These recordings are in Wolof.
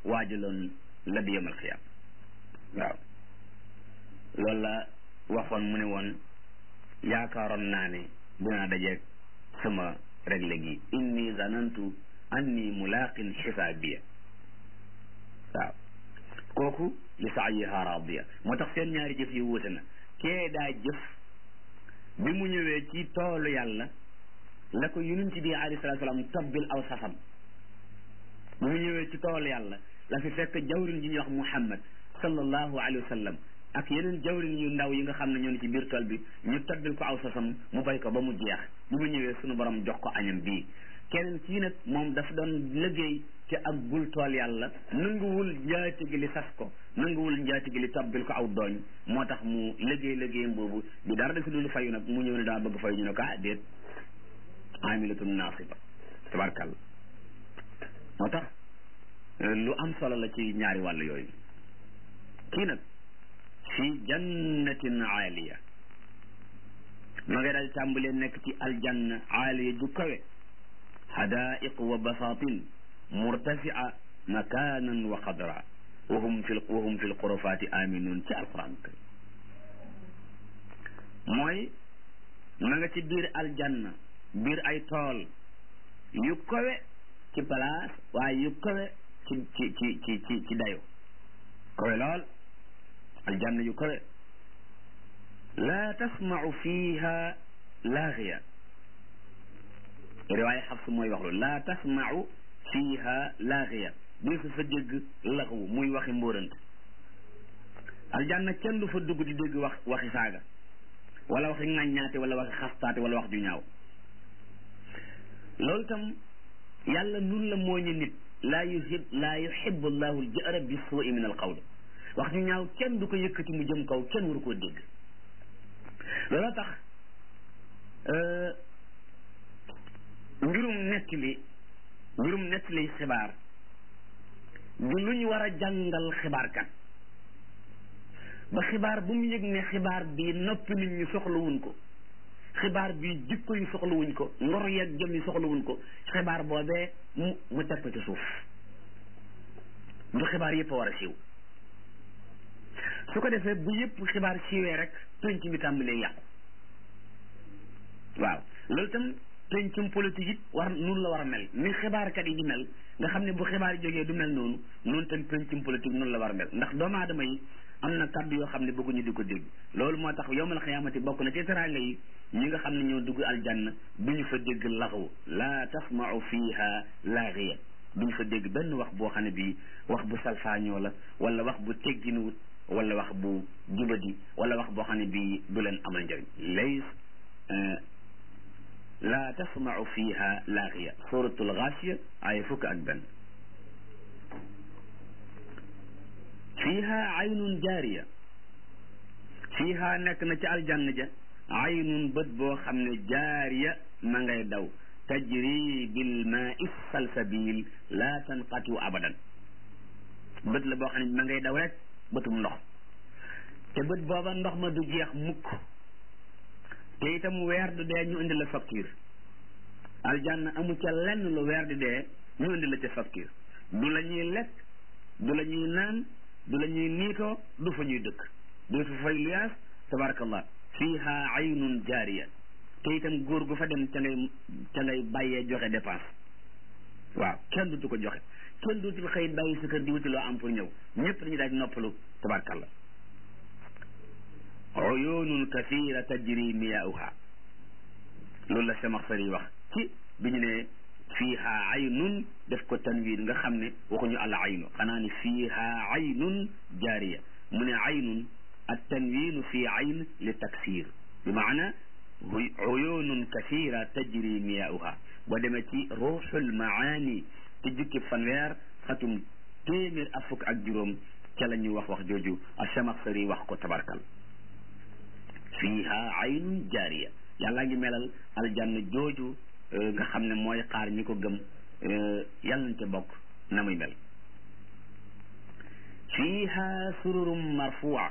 waajaloon la di yemal xiyaam waaw loolu la waxoon mu ne woon yaakaaroon naa ne dinaa dajeeg sama réglé gi inni zanantu anni mulaqin xisaabiya waaw kooku li saayiha radiya moo tax seen ñaari jëf yi wuute na kee daa jëf bi mu ñëwee ci toolu yàlla la ko yonent bi alayhi salaatu salaam tobbil aw sasam bi mu ñëwee ci toolu yàlla la fi fekk jawrin ji ñuy wax muhammad sallallahu alayhi wa sallam ak yeneen jawrin yu ndaw yi nga xam ne ñoo ne ci biir tool bi ñu tobbil ko aw sasam mu bay ko ba mu jeex bi mu ñëwee sunu borom jox ko añam bii keneen kii nag moom dafa doon liggéey ci ak bul tool yàlla nanguwul njaati gi li sas ko nanguwul njaati gi li tobbil ko aw dooñ moo tax mu liggéey liggéeyam boobu bi dara defi dul fayu nag mu ñëw ne daa bëgg fayu ñu ne ko ah déet amilatun nasiba tabarkàlla moo tax lu am solo la ci ñaari wàll yooyu kii nag fi jannatin aaliya ma nga daal tàmbalee nekk ci aljanna aaliya ju kawe hadaiq wa basatin murtafia makanan wa qadra wa hum fi wa hum fi lxurafati aminun ci alquran karim mooy ma nga ci biir aljanna biir ay tool yu kawe ci place waaye yu kawe ci ci ci ci ci ci dayo kawe lool aljanna yu kawe laa tasmau fiha laaxiya riwaaya xafs mooy wax loolu laa tasmau fiha laaxiya di su fa dégg laxwu muy waxi mbóorant aljanna kenn du fa dugg di dégg wax waxi saaga wala waxi ŋàññaate wala waxi xastaate wala wax ju ñaaw loolu tam yàlla nun la mooñe nit laa yuhib laa yuhibu llahu aljahra bi suui min alqawl wax ju ñaaw kenn du ko yëkkati mu jëm kaw kenn waru koo dégg looloo tax mbirum nettali mbirum nettali xibaar du lu ñu war a jàngal xibaarkat ba xibaar bu mu yëg ne xibaar bi noppi nit ñi soxlawuñ ko xibaar bi jikko yi soxlawuñ ko ngor yeeg jëm yi soxlawuñ ko xibaar boobee mu mu teg ko ci suuf du xibaar yëpp a war a siiw su ko defee bu yëpp xibaar siiwee rek penc mi tàmbalee yàqu waaw loolu tam pencum politique it war noonu la war a mel ni xibaarkat yi di mel nga xam ne bu xibaar yi jógee du mel noonu noonu tam pencum politique noonu la war a mel ndax doomu aadama yi am na kàddu yoo xam ne bëgguñu di ko dégg loolu moo tax yowmal xiyaamati bokk na ci teraanga yi ñi nga xam ne ñoo dugg aljanna duñu fa dégg laxwu laa tasmau fiha laaxiya duñu fa dégg benn wax boo xam ne bii wax bu salfaañoo la wala wax bu tegginuwut wala wax bu jubadi wala wax boo xam ne bii du leen amal njëriñ lays laa tasmau fiha laaxiya suratul gaasiya ay fukk ak benn fiiha aynun jaariya fiiha nekk na ci aljanna ja aynun bët boo xam ne jaariya ma ngay daw tajri bil maai salsabil laa tanqatiu abadan bët la boo xam ne ma ngay daw rek bëtum ndox te bët booba ndox ma du jeex mukk te itam weer du dee ñu indi la facture aljanna amu ca lenn lu weer di dee ñu indi la ca facture du la ñuy lekk du la ñuy naan du la ñuy niitoo du fa ñuy dëkk du fa fay luyaas tabarakallah fiiha aynun jaariya te itam góor gu fa dem ca ngay ca ngay bàyyee joxe dépense waaw kenn dutu ko joxe kenn dutul xëy bàyyi sa kër di wuti loo am pour ñëw ñëpp dañu daaj noppalu tabarakallah uyunun kathira tajri miyaauha loolu la Samaxsari yi wax ci bi ñu ne fiiha aynun def ko tanwiin nga xam ne waxuñu al aynu xanaa ni fiiha aynun jaariya mu ne aynun at tanwiinu fi ayn li taksir bi maana uyunun kathira tajri miyaauha boo demee ci ruuxul maani te jukki fanweer xatum téeméer ak fukk ak juróom ca la ñuy wax wax jooju a Samaxsari wax ko tabarkal fiiha aynun jaariya yàlla ngi melal aljanna jooju nga xam ne mooy xaar ñi ko gëm yàlla nañ ca bokk na muy mel fiiha sururum marfua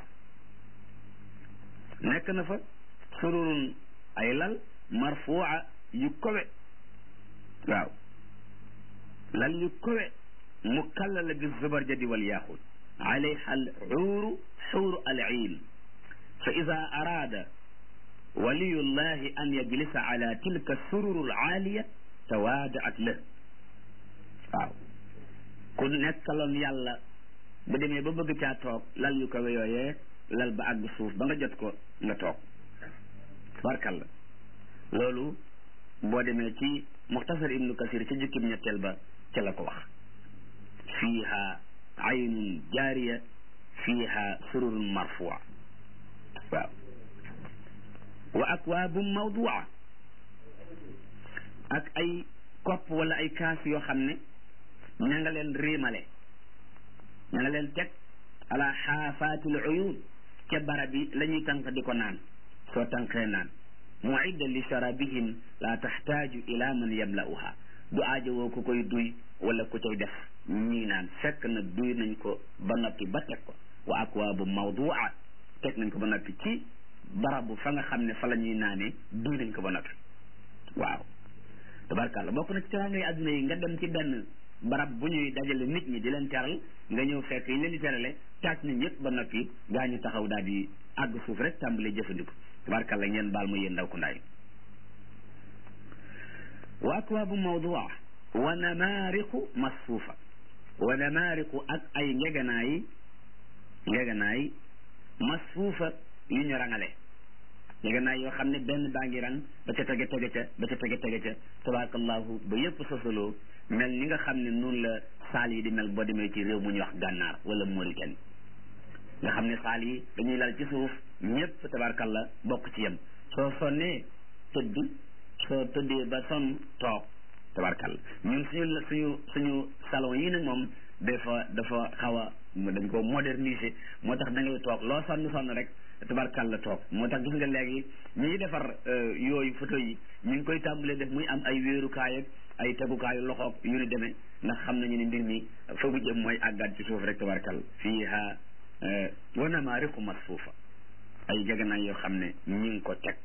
nekk na fa sururun ay lal marfua yu kowe waaw lal yu kowe mukallala bi zubarjadi wal yaxut alayha al xuuru xuuru al iin fa ida araada waliyullahi an yajlisa ala tilka sururu al aaliya tawaadaat la waaw ku nekkaloon yàlla bu demee ba bëgg caa toog lal yu kawe yooyee lal ba àgg suuf ba nga jot ko nga toog barkal la loolu boo demee ci muxtasar ibnu kasir ca jukkib ñetteel ba ca la ko wax fiiha aynun jaariya fiiha sururun marfua waaw wa akwaabum mawdua ak ay kopp wala ay kaas yoo xam ne ña nga leen riimale ña nga leen teg ala xaafaatil uyun ca barab yi la ñuy tànk di ko naan soo tànkee naan muidda li sharabihim la taxtaaju ila man yamla'uha du aajowoo ku koy duy wala ku cay def ñii naan fekk na duy nañ ko ba noppi ba teg ko wa akwaabu mawdua teg nañ ko ba noppi ci barabu fa nga xam ne fa la ñuy naanee duy nañ ko ba noppi waaw tabarkàlla bokk na ci teraangay adduna yi nga dem ci benn barab bu ñuy dajale nit ñi di leen teral nga ñëw fekk yi leen di terale taaj nañ yëpp ba noppi gaa ñu taxaw daal di àgg suuf rek tàmbali jëfandiku tabarkàlla ngeen baal ma yéen ndaw ku ndaay wa akwaabu mawdua wa namaariqu masfuufa wa namaariqu ak ay ngeganaay ngeganaay masfuufa yu ñu rangale ngeganaay yoo xam ne benn baa ngi rang ba ca tege tege ca ba ca tege tege ca tabarakallahu ba yëpp sosaloo mel ni nga xam ne noonu la saal yi di mel boo demee ci réew mu ñuy wax gànnaar wala Mauritanie nga xam ne saal yi dañuy lal ci suuf ñëpp tabarakallah bokk ci yem soo sonnee tëdd soo tëddee ba sonn toog tabarkalla ñun suñu suñu suñu salon yi nag moom dafa dafa xaw a dañ ko moderniser moo tax da ngay toog loo sonn sonn rek tabarkalla toog moo tax gis nga léegi ñiy defar yooyu photo yi ñu ngi koy tàmbalee def muy am ay wéerukaay ak ay tegukaayu loxoog yu ni demee ndax xam nañu ne mbir mi fa bu jëm mooy àggaat ci suuf rek tabarkalla fiiha wa namaariqu masfuufa ay jeganaay yoo xam ne ñu ngi ko teg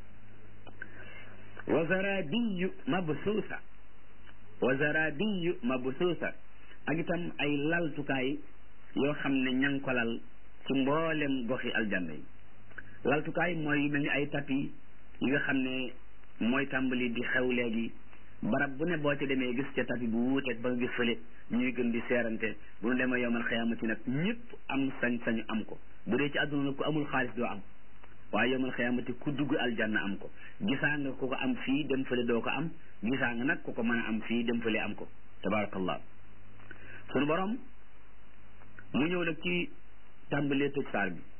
wa zarabiyu mabsuusa wa zarabiyu mabsuusa ak itam ay laltukaay yoo xam ne ña ngi ko lal ci mboolem goxi aljanna yi laltukaay mooy yu mel ni ay tapi yi nga xam ne mooy tàmbali di xew léegi barab bu ne boo ci demee gis ca tapi bu wuuteeg ba nga gis fële ñuy gën di seerante bu ñu demee yomal xiyaamati nag ñëpp am sañ-sañu am ko bu dee ci àdduna nag ku amul xaalis doo am waaye yomal xiyaamati ku dugg aljanna am ko gisaa nga ku ko am fii dem fële doo ko am gisaa nga nag ku ko mën a am fii dem fële am ko tabarakallah sunu borom mu ñëw nag ci tàmbalee tëj saar bi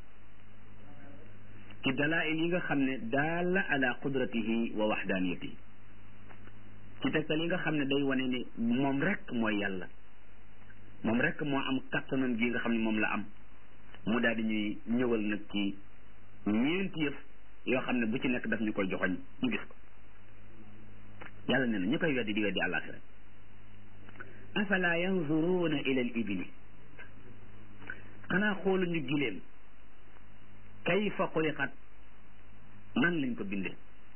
ci dalail yi nga xam ne daala ala qudratihi wa waxdaniyatihi ci tegtal yi nga xam ne day wane ne moom rek mooy yàlla moom rek moo am kattanam gi nga xam ne moom la am mu daal di ñuy ñëwal nag ci ñeenti yëf yoo xam ne bu ci nekk daf ñu koy joxoñ ñu gis ko yàlla nee na ñu koy weddi di weddi àllaaxira afala yanzuruuna ila al ibili xanaa xooluñu gileem kayfa xuliqat nan lañ ko bindee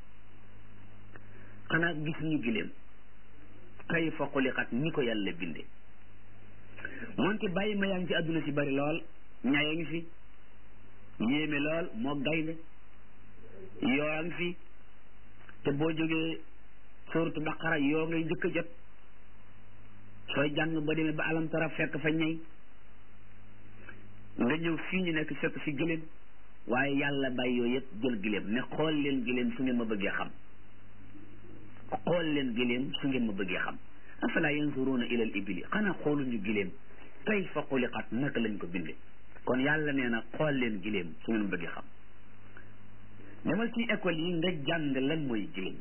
xanaa gis ñu gileem kayfa xuliqat ni ko yàlla bindee moonte bàyyi ma yaa ngi ci àdduna si bari lool ñaaya ngi fi yéeme lool moo gaynde yoo ngi fi te boo jógee suuratu baqara yoo ngay njëkk a jot sooy jàng ba demee ba alam tara fekk fa ñey nga ñëw fii ñu nekk fekk fi gëléem waaye yàlla bàyyi yooyu yëpp jël gëléem ne xool leen gëléem su ngeen ma bëggee xam xool leen gëléem su ngeen ma bëggee xam afala yanzuruuna ila al ibili xanaa xooluñu gëléem kayfa xuliqat naka lañ ko bindee kon yàlla nee na xool leen gëléem su ngeen ma bëggee xam demal ci école yi nga jàng lan mooy gëléem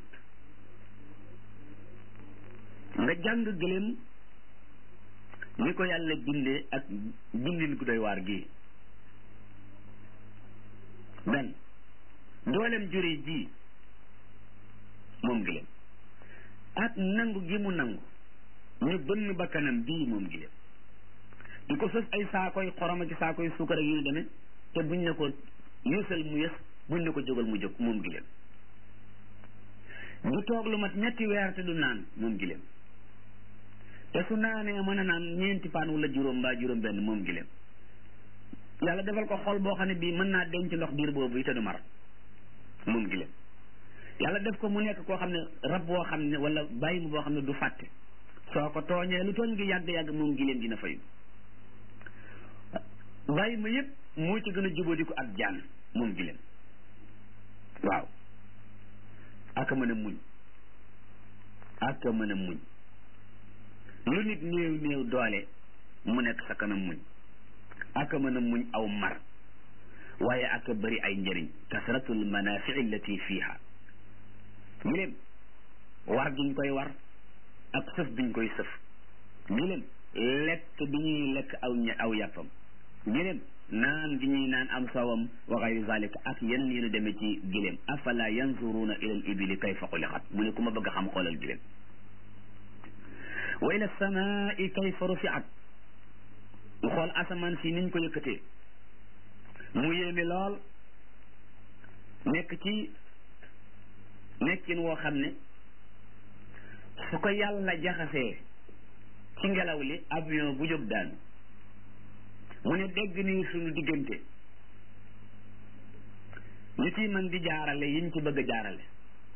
nga jàng gëléem ni ko yàlla bindee ak bindin ku doy waar gii benn doolem jure ji moom gëléem ak nangu gi mu nangu ñu bënn bakkanam bii moom gëléem di ko sos ay saakoy xoroma ci saakoy suukar ak yu ñu demee te buñ ne ko yësal mu yës buñ ne ko jógal mu jóg moom gëléem du toog lu mat ñetti weer te du naan moom gëléem te su naanee mën a naan ñeenti paan wala juróom mbaa juróom benn moom gileem yàlla defal ko xol boo xam ne bii mën naa denc ndox diir boobu yi te du mar moom gileem yàlla def ko mu nekk koo xam ne rab boo xam ne wala bàyyi mu boo xam ne du fàtte soo ko tooñee lu tooñ gi yàgg-yàgg moom gileem dina fayu bàyyi ma yëpp moo ci gën a jubóodi ko ak jaan moom gileem waaw aka mën a muñ aka mën a muñ lu nit néew néew doole mu nekk sa kanam muñ aka mën a muñ aw mar waaye aka bëri ay njëriñ kasratul manafii allati fiha giléem war giñ koy war ak sëf biñ koy sëf giléem lekk bi ñuy lekk aw aw yàppam giléem naan gi ñuy naan am sawam wa gayri zalika ak yeneen yéen a demee ci giléem afala yanzuruna ila al ibili kayfa xuliqat mu ne ku ma bëgg a xam xoolal giléem wa ila samaai kayfa rufiat mu xool asamaan si niñ ko yëkkatee mu yéeme lool nekk ci nekkin woo xam ne su ko yàlla jaxasee ci ngelaw li avion bu jóg daanu mu ne dégg nii suñu diggante ñu ciy mën di jaarale yiñ ci bëgg a jaarale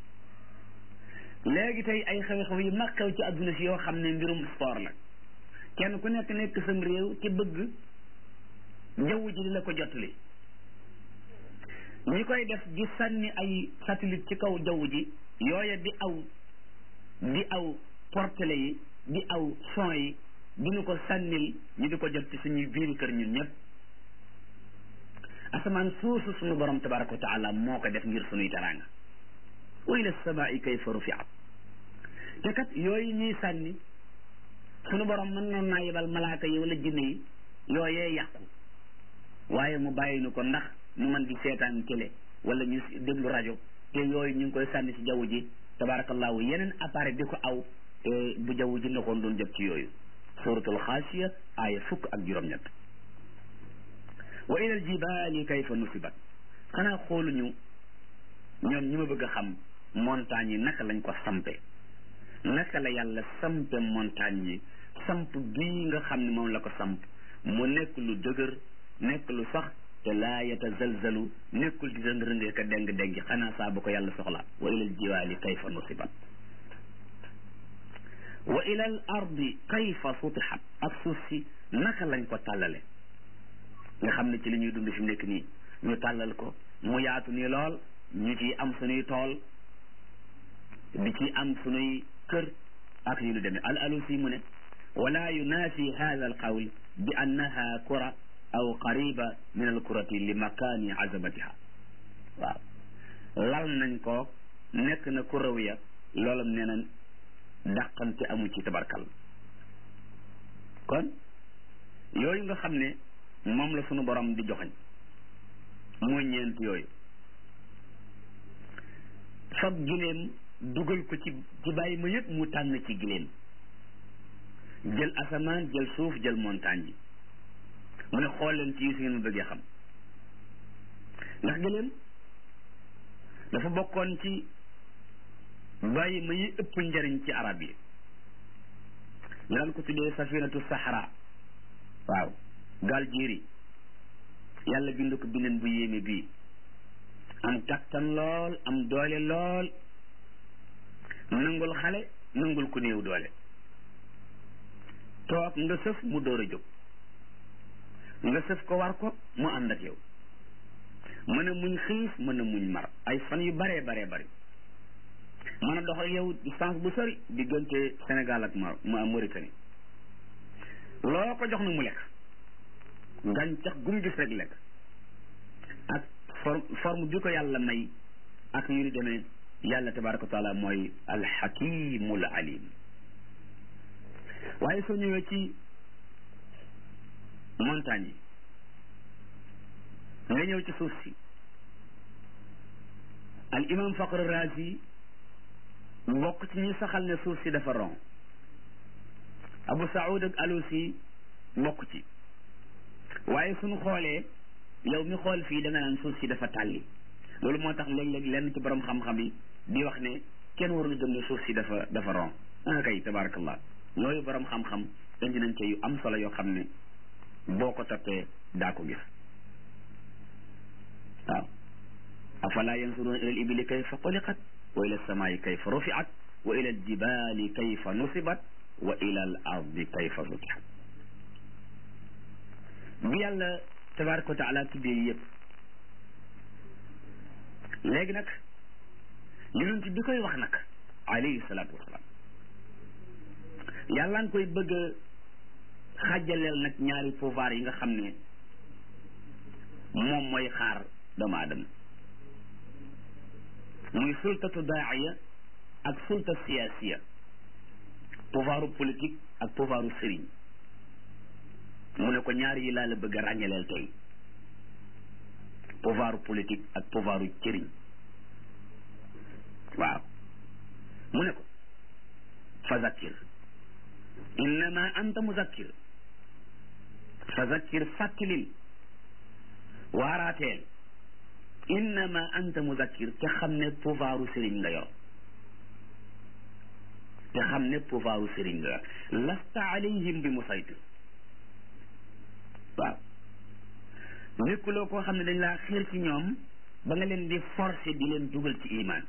léegi tey ay xew-xew yi mag xew ci adduna si yoo xam ne mbirum sport la kenn ku nekk nekk sam réew ci bëgg jaww ji di la ko jotali ñi koy def di sànni ay satellite ci kaw jaww ji yooya di aw di aw portele yi di aw son yi diñu ko sànnil ñu di ko jot ci suñuy biiri kër ñun ñëpp asamaan suusu suñu borom tabaraka wa taala moo ko def ngir suñuy teraanga wa ila samaai kayfa rufiat te kat yooyu ñuy sànni suñu borom mën noon naa yebal malaaka yi wala jinne yi yooyee yàqu waaye mu bàyyi nu ko ndax ñu mën di seetaan télé wala ñu déglu rajo te yooyu ñu ngi koy sànni ci jaww ji tabarakallahu yeneen appareil di ko aw te bu jaww ji ndoxoon doon jot ci yooyu suratul xaasiya aaya fukk ak juróom-ñett wa ila al jibali kayfa nusibat xanaa xooluñu ñoom ñi ma bëgg a xam montagne yi naka lañ ko sampe naka la yàlla sampe montagne yi samp bii nga xam ne moom la ko samp mu nekk lu dëgër nekk lu sax te laa yatazalzalu nekkul di rëng rëngee ka deng dengi xanaa saa bu ko yàlla soxla wa ilal jiwaali kayfa nusibat wa ilal ardi kayfa sutixat ak suuf si naka lañ ko tàllale nga xam ne ci li ñuy dund fi mu nekk nii ñu tàllal ko mu yaatu nii lool ñu ci am suñuy tool di ci am suñuy kër ak yu lu demee al alusi mu ne wala yunafi hada al qawl bi annaha kura aw qariba min al kurati li makani azamatiha waaw lal nañ ko nekk na ku raw ya loolam nee na dàqante amu ci tabarkal kon yooyu nga xam ne moom la sunu borom di joxañ mooy ñeent yooyu fab gileem dugal ko ci ci bàyyi ma yëpp mu tànn ci gileem jël asamaan jël suuf jël montagne yi mu ne xool leen ci yi su ngeen ma bëggee xam ndax gileem dafa bokkoon ci bàyyi ma yi ëpp njariñ ci arab yi ñu daan ko tuddee safinatu sahara waaw gaal jéeri yàlla bind ko bindeen bu yéeme bii am kattan lool am doole lool nangul xale nangul ku néew doole toog nga sëf mu door a jóg nga sëf ko war ko mu ànd ak yow mën a muñ xiif mën a muñ mar ay fan yu baree baree bari mën a dox ak yow distance bu sori diggante Sénégal ak Mar Mauritanie loo ko jox na mu lekk gàncax gum gis rek lekk ak forme forme bi ko yàlla may ak yu ni demee yàlla tabaraka wa taala mooy alxakimul alim waaye soo ñëwee ci montagne yi nga ñëw ci suuf si al imam faqr razi bokk ci ñi saxal ne suuf si dafa ron abu saoud ak alusi bokk ci waaye suñu xoolee yow mi xool fii da nga naan suuf si dafa tàlli loolu moo tax léeg-léeg lenn ci borom xam-xam yi di wax ne kenn warul gëm ne suuf si dafa dafa ron ah kay tabarakallah yooyu borom xam-xam indi nañ ci yu am solo yoo xam ne boo ko toppee daa ko gis waaw afala yansuruna ila al ibili kayfa xuliqat wa ila alsamaayi kayfa rufiat wa ila aljibali kayfa nusibat wa ila al ardi kayfa sutihat bi yàlla tabaraka wa taala tuddee yëpp léegi nag yonent bi koy wax nag alayhi salaatu wasalaam yàlla nga koy bëgg a xàjjaleel nag ñaari pouvoir yi nga xam ne moom mooy xaar doomu aadama muy sultatu daaiya ak sulta siyaasiya pouvoiru politique ak pouvoiru sëriñ mu ne ko ñaar yi laa la bëgg a ràññaleel tey pouvoiru politique ak pouvoiru cëriñ waaw mu ne ko fa zakkir innama anta muzakkir fa zakkir fàttalil waaraateel innama anta muzakkir te xam ne pouvoiru sëriñ nga yor te xam ne pouvoiru sëriñ nga yor lasta alayhim bi musaytir waaw nekkuloo koo xam ne dañ laa xiir ci ñoom ba nga leen di forcer di leen dugal ci iman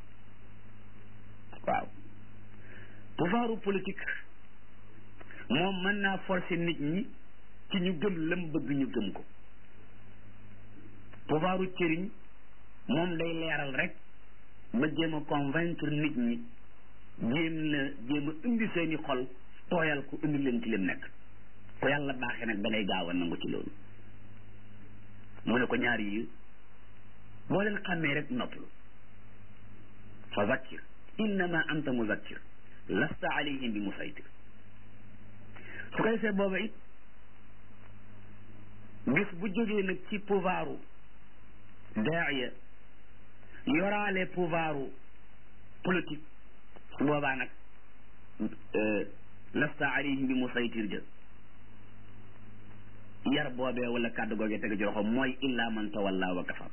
waaw pouvoiru politique moom mën naa forcer nit ñi ci ñu gëm lam bëgg ñu gëm ko pouvoiru cëriñ moom day leeral rek ba jéem a convaincre nit ñi jéem la jéem a indi seeni xol tooyal ko indi leen ci lim nekk ko yàlla baaxee nag da ngay gaaw a nangu ci loolu mu ne ko ñaar yi boo leen xàmmee rek noppalu fa zakkir innama anta muzakkir lasta alayhim bi musaytir su ko defee booba it bis bu jógee nag ci pouvoiru daaya yoraale pouvoiru politique su boobaa nag lasta alayhim bi musaytir jë yar boobee wala kàddu googee teg ci loxo mooy illa man tawalla wa kafar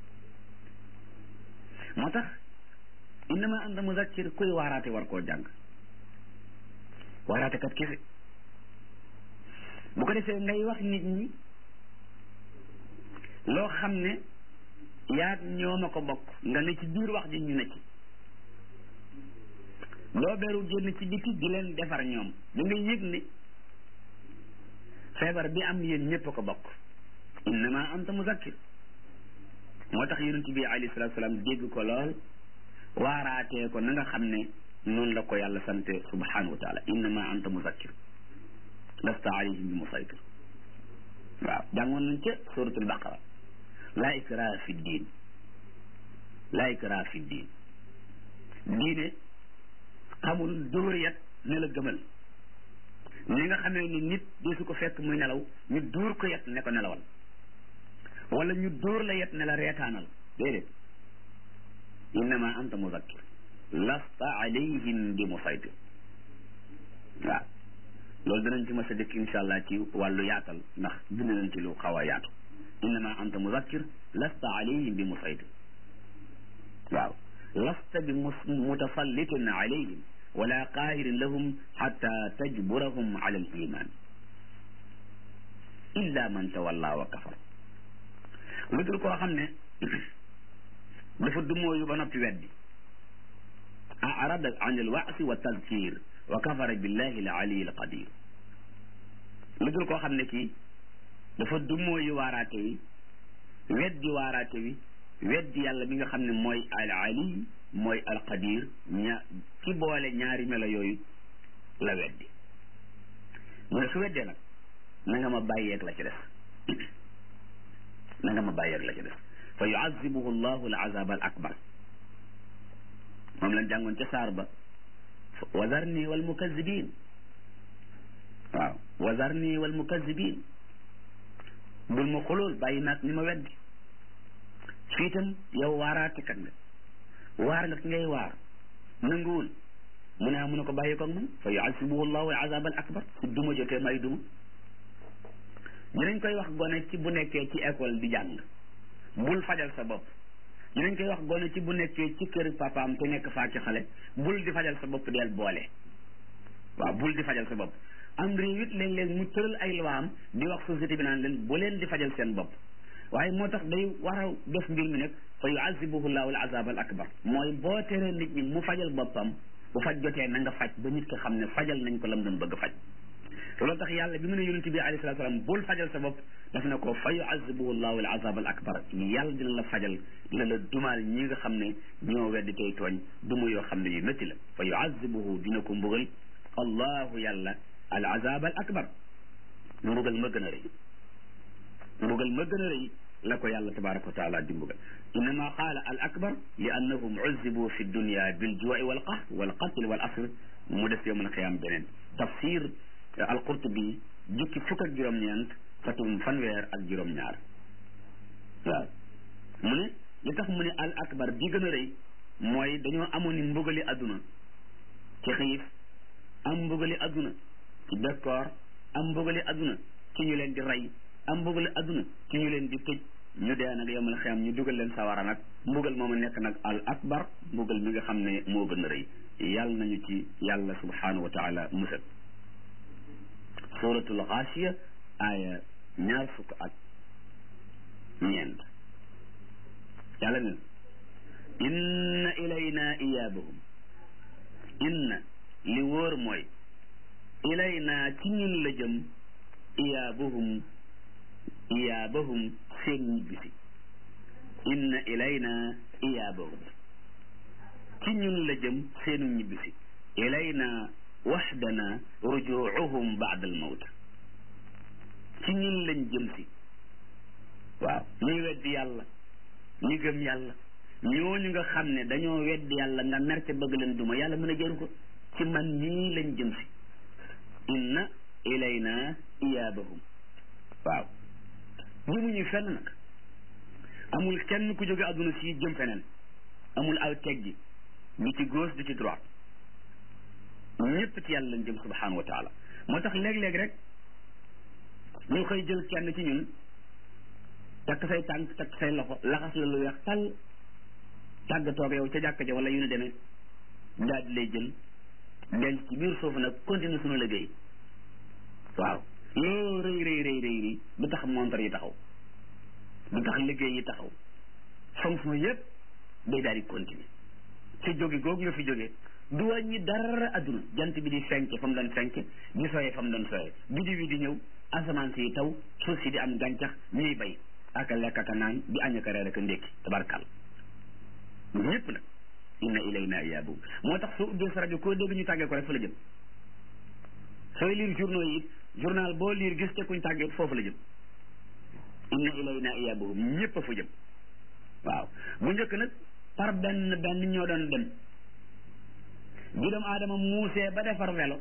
moo tax innama anta muzakkir kuy waaraate war koo jàng waaraate kat kese bu ko defee ngay wax nit ñi loo xam ne yaag ñoom a ko bokk nga ne ci biir wax ji ñu ne ci doo beru génn ci biti di leen defar ñoom da ngay yëg ne feebar bi am yéen ñëpp a ko bokk innama anta muzakkir moo tax yonent bi alayhi salatu salaam dégg ko lool waaraatee ko na nga xam ne noonu la ko yàlla sante subhanahu wa taala innama anta muzakkir lasta alayhim bi musaytir waaw jàngoon nañ ca suratul baqara laa ikraa fi diin laa ikraa fi diin diine xamul dóor yat ne la gëmal ni nga xamee ni nit di su ko fekk muy nelaw ñu dóor ko yet ne ko nelawal wala ñu dóor la yet ne la reetaanal déedéet innama anta muzakkir lasta alayhim bi musaytir waaw loolu danañ ci mas a dëkk insha allah ci wàllu yaatal ndax bind nañ ci lu xaw a yaatu innama anta muzakkir lasta alayhim bi musaytir waaw lasta bi mutasallitin alayhim wala qaahirin lahum xata tajburahum ala al iman illa man tawalla wa kafar lu dul koo xam ne dafa dumóoyu ba noppi weddi arada an al waasi wa tadkir wa kafara billahi al ali al qadir lu dul koo xam ne kii dafa dumóoyu waaraate wi weddi waaraate wi weddi yàlla mi nga xam ne mooy al ali mooy al qadir ña ci boole ñaari melo yooyu la weddi mu ne su weddee nag na nga ma bàyyeeg la ci def na nga ma bàyyeeg la ci def fa yuazibuhu llahu al azab al akbar moom lañ jàngoon ca saar ba wazarni wal mukazibin waaw wazarni wal mukazibin bul ma xulool bàyyi naag ni ma weddi fii itam yow waaraatekat nga waar nga ki ngay waar nanguwul mu ne mu ne ko bàyyi koog man fa yuasibuhu llahu al azab al akbar su duma jotee may duma dinañ koy wax gone ci bu nekkee ci école di jàng bul fajal sa bopp dinañ koy wax gone ci bu nekkee ci kër papaam te nekk faa ci xale bul di fajal sa bopp del boole waaw bul di fajal sa bopp am réew it léeg-léeg mu tëral ay luwaam di wax société bi naan leen bu leen di fajal seen bopp waaye moo tax day war a def mbir mi nag fa yuazibuhu llahu al azab al akbar mooy boo teree nit ñi mu fajal boppam bu faj jotee na nga faj ba nit ki xam ne fajal nañ ko lam doon bëgg faj loolu tax yàlla bi mu ne yonent bi alayhi salatu salaam bul fajal sa bopp daf ne ko fa yuazibuhu llahu al azab al akbar yàlla dina la fajal dina la dumaal ñi nga xam ne ñoo weddi tey tooñ duma yoo xam ne yu métti la fa yuazibuhu dina ko mbugal allahu yàlla al azab al akbar mbugal ma gën a rëy mbugal ma gën a rëy la ko yàlla tabaraka wa taala di mbugal innama qaala al akbar li annahum uzibu fi dunya bil ju'i wal qahr wal qatl wal asr mu des yowmal qiyaam beneen tafsir al qurtubi jukki fukk ak juróom-ñeent fatum fanweer ak juróom-ñaar waaw mu ne li tax mu ne al akbar bi gën a rëy mooy dañoo amoon ni mbugali adduna ci xiif am mbugali adduna ci bekkoor am mbugali adduna ci ñu leen di rey am mbugali adduna ci ñu leen di tëj ñu dee nag yomal xiyam ñu dugal leen sawara nag mbugal moomu nekk nag al akbar mbugal mi nga xam ne moo gën a rëy yàlla nañu ci yàlla subhanahu wa taala musal suratul xaasiya aaya ñaar fukk ak ñeent yàlla nen inna ilayna iyaabahum inna li wóor mooy ilayna ci ñun la jëm iyaabahum iyaabahum seen ñibbisi inna ilayna iyaabahum ci ñun la jëm seenu ñibbisi ilayna waxdana rujuuhum baada al mawt ci ñun lañ jëm si waaw ñuy weddi yàlla ñi gëm yàlla ñooñu nga xam ne dañoo weddi yàlla nga merte bëgg leen duma yàlla mën a jëru ko ci man nii lañ jëm si inna ilayna iyaabahum waaw jëmuñu fenn nag amul kenn ku jóge àdduna si jëm feneen amul aw teggi du ci gauche du ci droite ñëpp ci yàlla lañ jëm subhanahu wa taala moo tax léeg-léeg rek ñu koy jël kenn ci ñun takk say tànk takk say loxo laxas la lu weex tàll tàggatoog yow ca jàkka ja wala yu ne demee daal di lay jël denc ci biir suuf nag continuer suñu liggéey waaw loo rëy rëy rëy rëy rëy du tax montar yi taxaw du tax liggéey yi taxaw fonction yëpp day daal di continuer ci jóge googu nga fi jóge du wàññi dara adduna jant bi di fenke fa mu doon fenke di soye fa mu doon soye biddi wi di ñëw asamaan si taw suuf si di am gàncax ñuy bay aka lekk aka naan di añ aka reer aka ndékki tabarkal ñëpp nag inna ilayna iyaabuhum moo tax soo ubbee sa rajo koo dégg ñu tàggee ko rek fa la jëm sooy lire journaux yi it journal boo lire gis te kuñ tàggee foofu la jëm inna ilayna iyaabuhum ñëpp a fa jëm waaw bu njëkk nag par benn benn ñoo doon dem bi doomu aadama muusee ba defar welo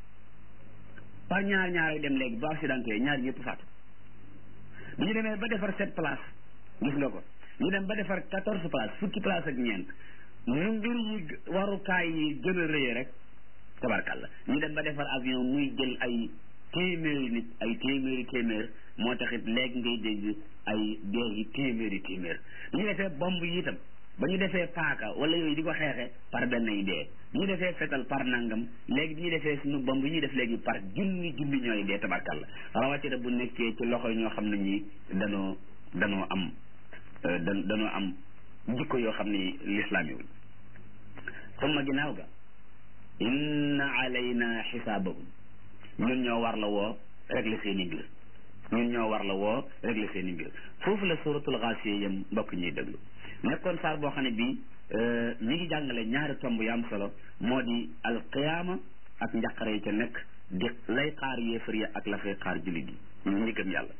par ñaar ñaar dem léegi ba accidenté ñaar ñëpp faatu bi ñu demee ba defar sept place gis nga ko ñu dem ba defar quatorze place fukki place ak ñeent mu mbir yi warukaay yi gën a rëyee rek tabarkalla ñu dem ba defar avion muy jël ay téeméeri nit ay téeméeri téeméer moo taxit léegi ngay dégg ay dee yi téeméeri téeméer bi ñu defee bomb yi itam ba ñu defee paaka wala yooyu di ko xeexe par benn yi dee bi ñu defee fetal par nangam léegi bi ñu defee suñu bomb yi ñuy def léegi par junni junni ñooy dee tabarkalla rawatina bu nekkee ci loxo ñoo xam ne ñi danoo danoo am da danoo am jikko yoo xam ni lislaam yi summa ginnaaw ga inna alayna xisaabahum ñun ñoo war la woo régler seen i mbir ñun ñoo war la woo régler seen i mbir foofu la suratul Gaasiya yam mbokk ñuy déglu nekkoon saar boo xam ne bii mi ngi jàngale ñaari tomb yu am solo moo di alqiyaama ak njàqare yi ca nekk di lay xaar yéefar ya ak la fay xaar jullit yi ñu ñi gëm yàlla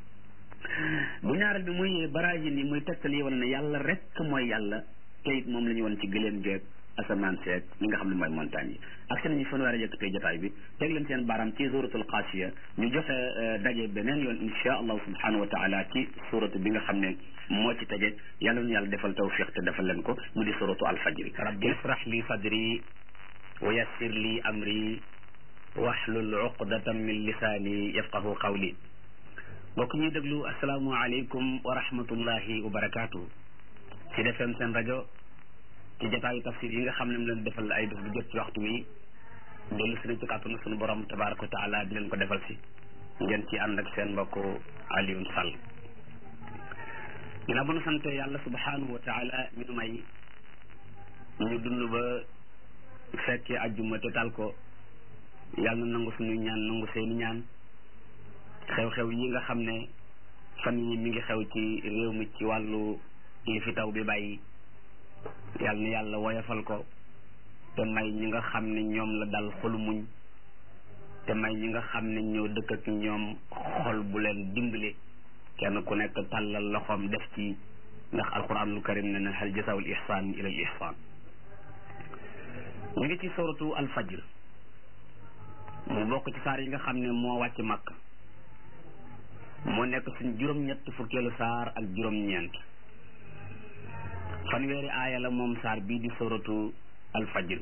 bu ñaareel bi muy baraajin yi muy tegtal yi wane ne yàlla rek mooy yàlla te it moom la ñu won ci gëléem geeg asamaan seeg li nga xam ne mooy montagne yi ak seen ñu fan war a yëkkatee jotaay bi teg leen seen baaraam ci suratul xaasiya ñu joxe daje beneen yoon insha allahu subhanahu wa taala ci suratu bi nga xam ne moo ci tege yàlla nu yàlla defal tawfiq te defal leen ko mu di suratu alfajri rabbi israh li sadri wa yassir li amri wahlul uqdatan min lisaani yafqahu qawli mbokk ñuy déglu asalaamualeykum wa rahmatullahi wa barakaatu ci defem seen rajo ci jotaayu tafsir yi nga xam ne mu leen defal ay bés bu jot ci waxtu wi dellu si ci kàttanu sunu borom tabaraka wa taala di leen ko defal si ngeen ci ànd ak seen mbokk Alioune Sall ginnaaw bu nu sante yàlla subhanahu wa taala mi nu may ñu dund ba fekkee ajjuma te tal ko yàlla na nangu suñuy ñaan nangu seeni ñaan xew-xew yi nga xam ne fan yi mi ngi xew ci réew mi ci wàllu li fi taw bi bàyyi yàlla na yàlla woyofal ko te may ñi nga xam ne ñoom la dal xolu muñ te may ñi nga xam ne ñoo dëkk ak ñoom xol bu leen dimbale kenn ku nekk tàllal loxoom def ci ndax alquranul karim ne na hal jasaawul ihsaan ila al ihsaan ñu ngi ci suratu al fajr mu bokk ci saar yi nga xam ne moo wàcc màkk moo nekk suñ juróom-ñett fukkeelu saar ak juróom-ñeent fanweeri aaya la moom saar bii di suratu al fajr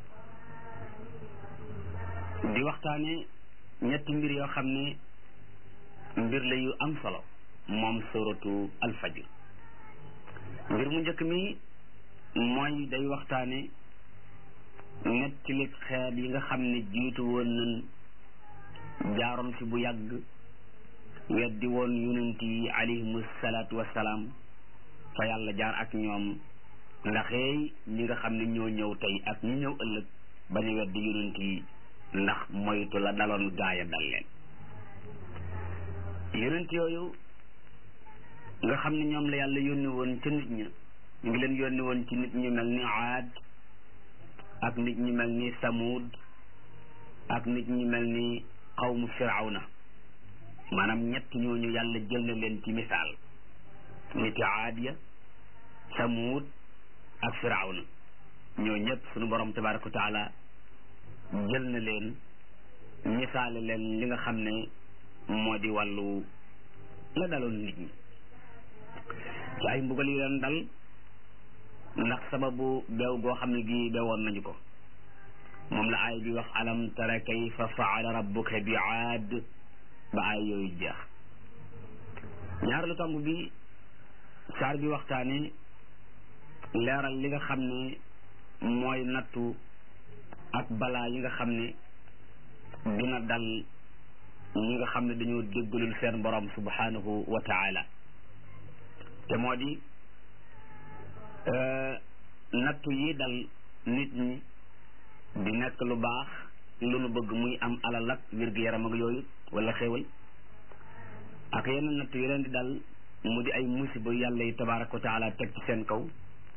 di waxtaane ñetti mbir yoo xam ne mbir la yu am solo moom suratu al fajr mbir mu njëkk mi mooy day waxtaane nettali xeet yi nga xam ne jiitu woon nañ jaaroon fi bu yàgg weddi woon yonent yi alayhimu salaatu wassalaam fa yàlla jaar ak ñoom ndaxeey ñi nga xam ne ñoo ñëw tey ak ñi ñëw ëllëg ba ñu weddi yonent yi ndax moytu la daloon gaaya dal leen yonent yooyu nga xam ne ñoom la yàlla yónni woon ca nit ña ñu ngi leen yónni woon ci nit ñu mel ni aad ak nit ñu mel ni samuud ak nit ñu mel ni xawmu firawna maanaam ñett ñooñu yàlla jël na leen ci misaal niti aad ya samuud ak firawna ñoo ñëpp sunu borom tabaraka wa taala jël na leen misaale leen li nga xam ne moo di wàllu la daloon nit ñi ci ay mbugal yi leen dal ndax sababu beew goo xam ne gi beewoon nañu ko moom la aay bi wax alam tara kayfa faala rabbuka bi aad ba aay yooyu jeex ñaareelu tomb bi saar bi waxtaane leeral li nga xam ne mooy nattu ak balaa yi nga xam ne dina dal ñi nga xam ne dañoo déggalul seen borom subhanahu wa taala te moo di nattu yi dal nit ñi di nekk lu baax lu nu bëgg muy am alal ak wér-gu-yaram ak yooyu wala xéewal ak yeneen nattu yi leen di dal mu di ay musiba yàlla yi tabaraka wa taala teg ci seen kaw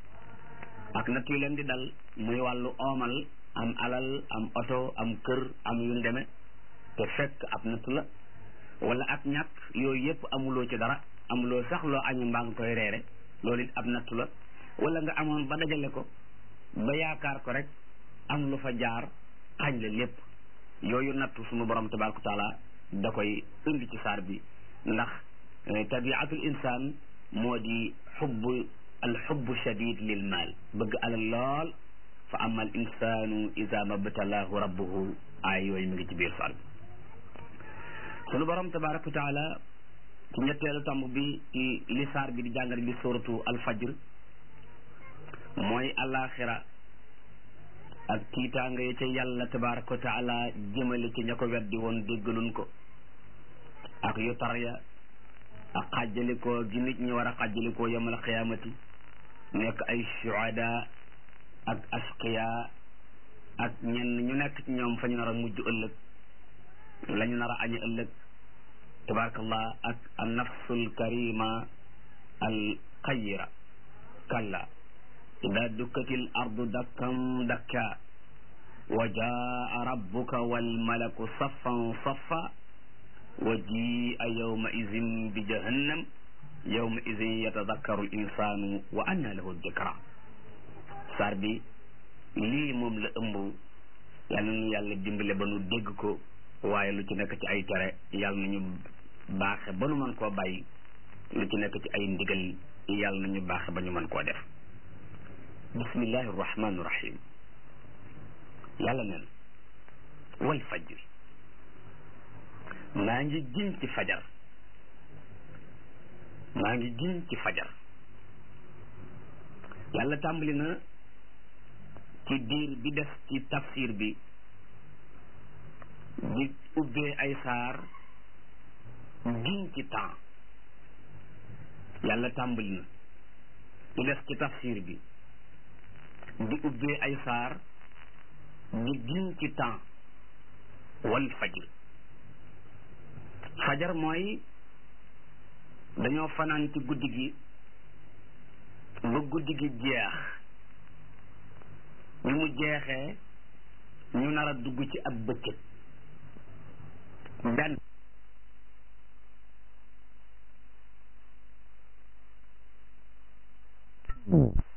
ak nattu yi leen di dal muy wàllu oomal am alal am oto am kër am yu ñu demee te fekk ab nattu la wala ak ñàkk yooyu yëpp amuloo ci dara amuloo sax loo añu mbaa nga koy reere loolu it ab nattu la wala nga amoon ba dajale ko ba yaakaar ko rek am lu fa jaar xañ la lépp yooyu nattu sunu borom tabaraka wa taala da koy indi ci saar bi ndax tabiatul insaan moo di xubbu al xubbu shadid lil maal bëgg alal lool fa ama al insanu ida mabtalaahu rabbuhu ay yooyu mi ngi ci biir saar bi sunu borom tabaraka wa taala ci ñetteelu tomb bi ci li saar bi di jàngale di suratu al fajr mooy alaxira ak tiitaanga yi ca yàlla tabaraka wa taala jëmale ci ña ko weddi woon déggaluñ ko ak yu tar ya ak xàjjalikoo gi nit ñi war a xàjjalikoo yamal xiyaamati nekk ay shuhada ak asqiya ak ñenn ñu nekk ci ñoom fa ñu nar a mujj ëllëg la ñu nar a añi ëllëg tabarakallah ak an nafsul karima al xayira kalla ida dukkatil ardu dakkam dakka wa jaa rabbuka wal malaku saffan saffa wa jia yawma idin bi jahannam yawma idin yatadakkaru l insanu wa anna lahu dikra saar bi lii moom la ëmb yal na ñu yàlla dimbale ba nu dégg ko waaye lu ci nekk ci ay tere yàlla nañu baaxe ba nu mën koo bàyyi lu ci nekk ci ay ndigal yàlla nañu baaxe ba ñu mën koo def bismillahi rahmani rahim yàlla neen wal fajri maa ngi giñ ci fajar maa ngi giñ ci fajar yàlla tàmbali na ci diir bi des ci tafsir bi di ubbee ay saar giñ ci temps yàlla tàmbali na di def ci tafsir bi di ubbee ay saar di giñ ci temps wal fajr fajar mooy dañoo fanaan ci guddi gi ba guddi gi jeex ñu mu jeexee ñu nar a dugg ci ab bëccëg benn